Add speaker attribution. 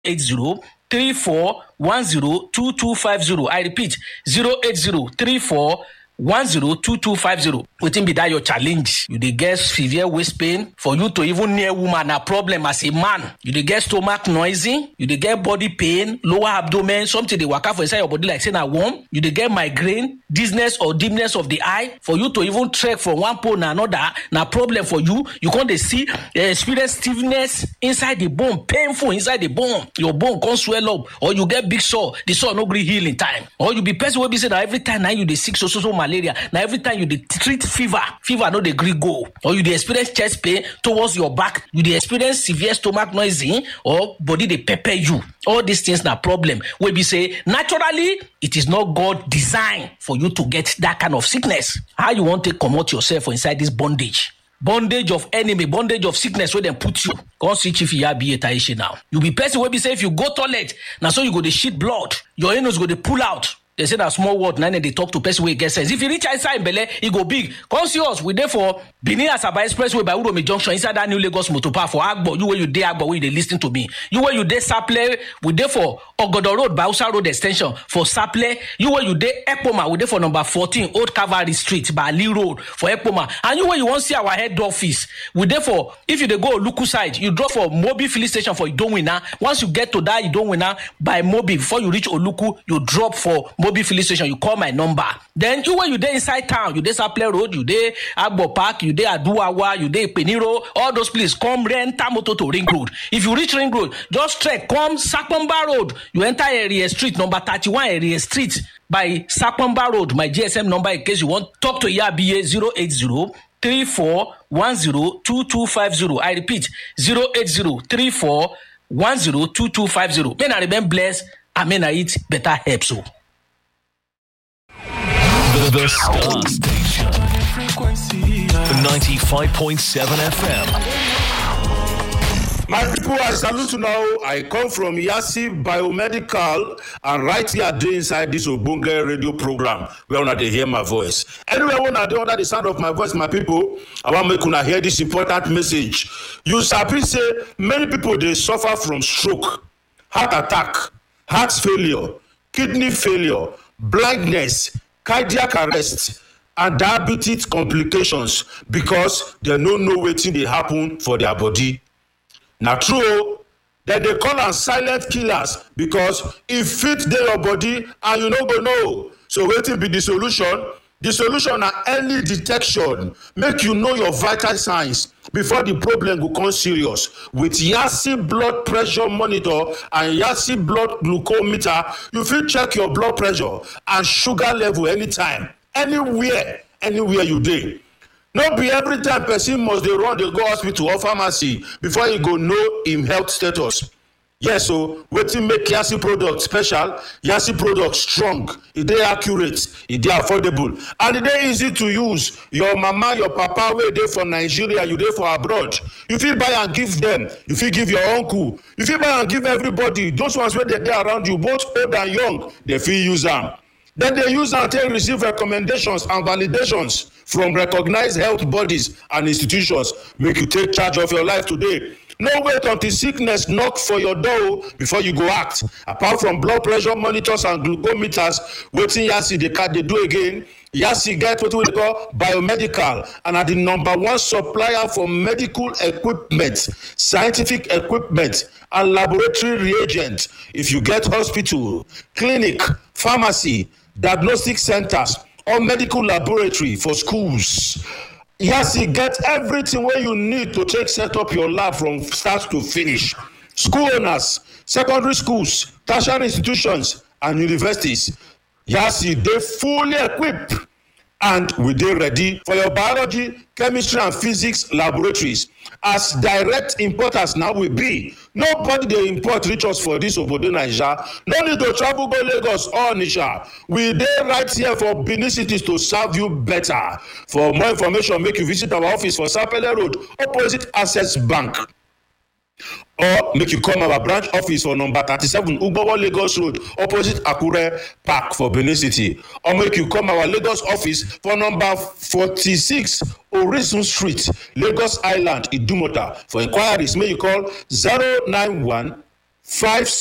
Speaker 1: eight zero three four one zero two two five zero i repeat zero eight zero three four one zero two two five zero wetin be that your challenge you dey get severe waist pain for you to even near woman na problem as a man you dey get stomach noisy you dey get body pain lower abdomen something dey waka for inside your body like say na worm you dey get migraine dizziness or dimness of the eye for you to even trek from one pole na another na problem for you you come dey see uh, experience stiffness inside the bone painful inside the bone your bone come swell up or you get big sore the sore no gree heal in time or you be person wey be say na every time na you dey sick so so so malaria na every time you dey treat fever fever no dey gree go or you dey experience chest pain towards your back you dey experience severe stomach noising or body dey pepper you all these things na problem wey be say naturally it is not god design for you to get that kind of sickness how you wan take comot yourself for inside this bondage bondage of enemy bondage of sickness wey dem put you come see chief iyabiye taishe now you be person wey be say if you go toilet na so you go dey shit blood your anus go dey pull out they say na small word na dem dey talk to person wey get sense if e reach inside belle e go big come see us we dey for benin asaba expressway by uromi junction inside that new lagos motor park for agbo you wey you dey agbo wey you dey lis ten to me you wey you dey saple we dey for ogodo road by hausa road ex ten sion for saple you wey you dey ekpoma we dey for number fourteen old calvary street by ali road for ekpoma and you wey you wan see our head office we dey for if you dey go oluku side you drop for mobi filling station for idowina once you get to that idowina by mobi before you reach oluku you drop for mobi filling station you call my number then you wey you dey inside town you dey saple road you dey agbo park you dey aduwawa you dey ipeniro all those places come renter motor to ring road if you reach ring road just trek come sapomba road you enter area street number thirty-one area street by sapomba road my gsm number in case you wan talk to yabiye zero eight zero three four one zero two two five zero i repeat zero eight zero three four one zero two two five zero may na remain blessed and may na eat better herbs o.
Speaker 2: The, the Star Station. The 95.7 FM.
Speaker 3: My people, I salute you now. I come from Yasi Biomedical, and right here, dey inside this Obunge radio program, where una dey hear my voice. Anywhere una dey under the sound of my voice, my people, I wan make una hear this important message. You sabi say many people dey suffer from stroke, heart attack, heart failure, kidney failure, blindness, cardiac arrest, and diabetes complications because dem no know wetin dey happen for their body. na true o dem dey call am silent killers because e fit dey your body and you no go know so wetin be the solution the solution na early detection make you know your vital signs before the problem go come serious with yasi blood pressure monitor and yasi blood glucometer you fit check your blood pressure and sugar level anytime anywhere anywhere you dey no be every time person must dey run dey go hospital or pharmacy before e go know im health status yes o wetin make yasi product special yasi product strong e dey accurate e dey affordable and e dey easy to use your mama your papa wey dey for nigeria you dey for abroad you fit buy am give dem you fit give your uncle you fit buy am give everybody those ones wey dey dey around you both old and young dey fit use am dem dey use am take receive recommendations and validations from recognized health bodies and institutions make you take charge of your life today no wait until sickness knock for your door before you go act apart from blood pressure monitors and glucometers wetin yasi dey dey do again yasi get wetin we dey call biomedical and na the number one supplier for medical equipment scientific equipment and laboratory reagents if you get hospital clinic pharmacy diagnostic centers or medical laboratory for schools yasi get everything wey you need to take set up your lab from start to finish school owners secondary schools tertiary institutions and universities yasi dey fully equipped and we dey ready for your biology chemistry and physics laboratories as direct importers na we be nobody dey import reach us for dis obodo naija no need to travel go lagos or onitsha we dey right here for benin city to serve you better for more information make you visit our office for sapele road opposite access bank or make you come our branch office for number thirty-seven ugbowo lagos road opposite akure park for benin city or make you come our lagos office for number forty-six orisun street lagos island idumota for inquiries may you call zero nine one five